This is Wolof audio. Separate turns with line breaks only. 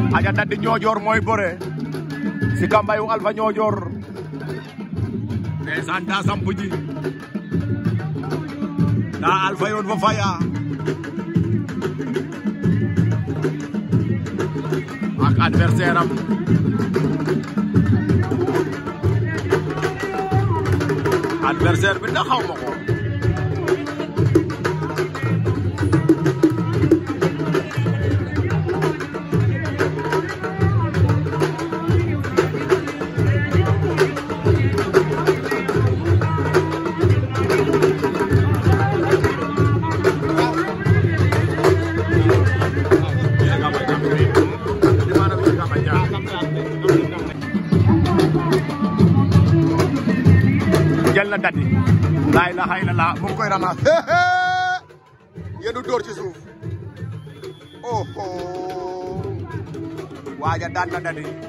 aja daddi ñoojoor mooy bëre si kambayu alfa ñoojoor ndeysaan daa sampu ji daa alfa yoon fa faya ak adversaire am adversaire bi ndax xaw ma ko jël na dadi laa ilaha illallah mu ngi koy ramas yéen dóor ci suuf oh waaja daan na dadi